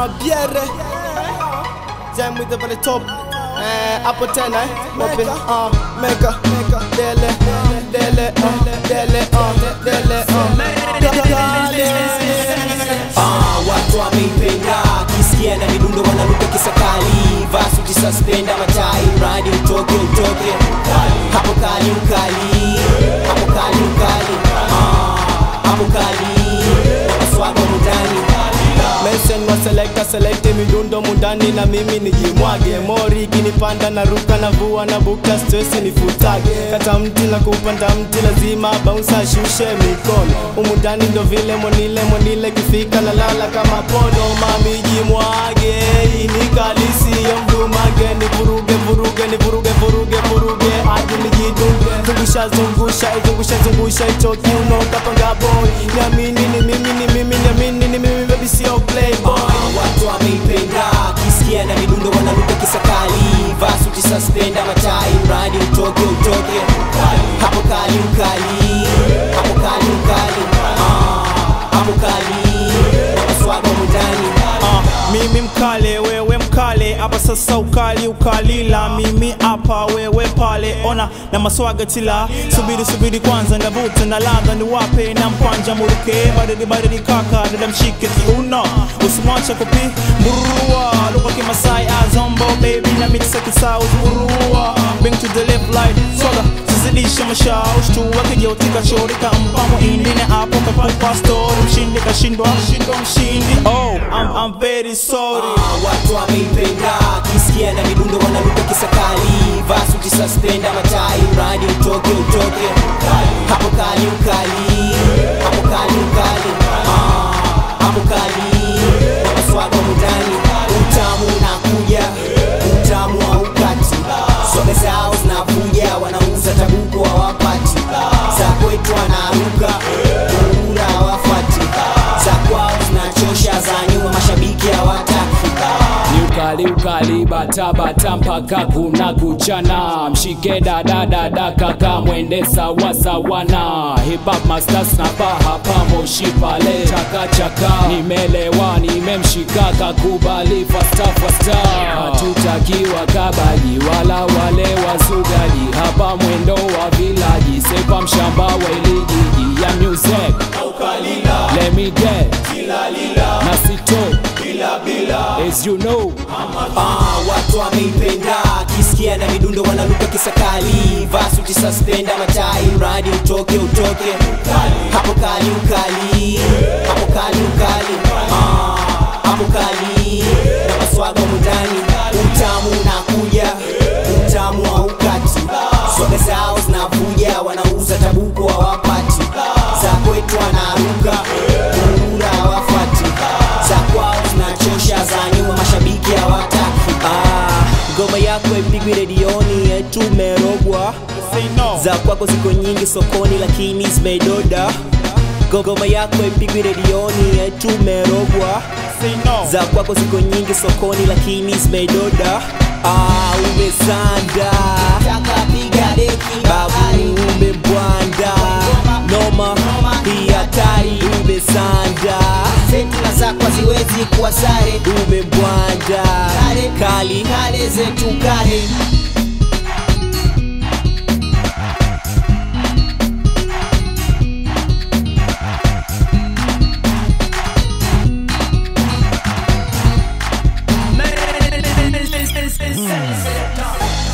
uh, Biere Jam with the very top Eh, hapo tena eh, open uh, mega dele dele uh, dele uh, dele uh, dale Ah, watu wameipenda kisikia na midundo wanaruka kisakali vasuti suspenda matai mradi utoke utoke hapo kali ukali hapo kali ukali Ah, hapo kali na maswaga mundani Mensen wa selecta selecte midundo mundani na mimi nijimwage mori kinipanda na ruka na vua na buka stress nifutage kata mti na kupanda mti lazima bounce ashushe mikono umundani ndo vile monile monile kifika na lala kama pono mami jimwage inikalisi ya mdumage nivuruge vuruge nivuruge vuruge vuruge hadi nijidunge zungusha zungusha zungusha zungusha hicho kiuno kapanga boy niamini ni mimi ni mimi niamini ni mimi baby sio playboy Ah, watu wameipenda kisikia na midundo wanaruka kisakali vasuti suspenda matai mradi utoke utoke hapo kali ukali hapo kali ukali Ah, hapo kali na maswaga mundani Ah, mimi mkale wewe mkale hapa sasa ukali ukalila mimi hapa wewe pale ona na maswaga tila subiri subiri kwanza ndavuta na ladha ni wape na mkwanja muruke baridi baridi kaka dada mshike kiuno usimwache kupi mburua lugha kimasai azombo baby na mix kisau mburua bring to the left light swaga zizidisha mashaush tu wakijautika shori kampamo indine hapo kapupa story mshindi kashindwa shindwa mshindi oh I'm, I'm very sorry Ah, watu wameipenda kisikia na midundo wanaruka kisakali vasuti suspenda matai mradi utoke utoke hapo kali ukali hapo kali ukali Ah, hapo kali na maswaga mundani utamu unakuja utamu wa ukati soga zao zinavuja wanauza tabuko hawapati za kwetu wanaruka ura hawafati za kwao zinachosha za nyuma mashabiki hawataki ni ukali ukali bata bata mpaka kuna kuchana mshike dada dada kaka mwende sawa sawa na hip hop masters na paha pamoshi pale chaka chaka nimelewa nimemshika kakubali fasta fasta hatutakiwa kabaji wala wale wasugaji hapa mwendo wa vilaji sepa mshamba wa ilijiji ya music let me get na sito as you know Ah, watu wameipenda kisikia na midundo wanaruka kisakali vasuti suspenda matai mradi utoke utoke hapo kali ukali hapo kali ukali Ah, hapo kali na maswaga mundani utamu unakuja utamu wa ukati soga zao zinavuja wanauza tabuko hawapati za kwetu wanaruka ura hawafati za kwao zinachosha za nyuma mashabiki hawataki Ah, ngoma yako ipigwi redioni yetu merogwa say no za kwako ziko nyingi sokoni lakini zimedoda ngoma yako ipigwi redioni yetu merogwa say no za kwako ziko nyingi sokoni lakini zimedoda ah, umezanda babu umebwanda noma hii hatari umezanda Fetula zako haziwezi kuwa sare umebwanda kali kale zetu kale Listen, listen, listen, listen.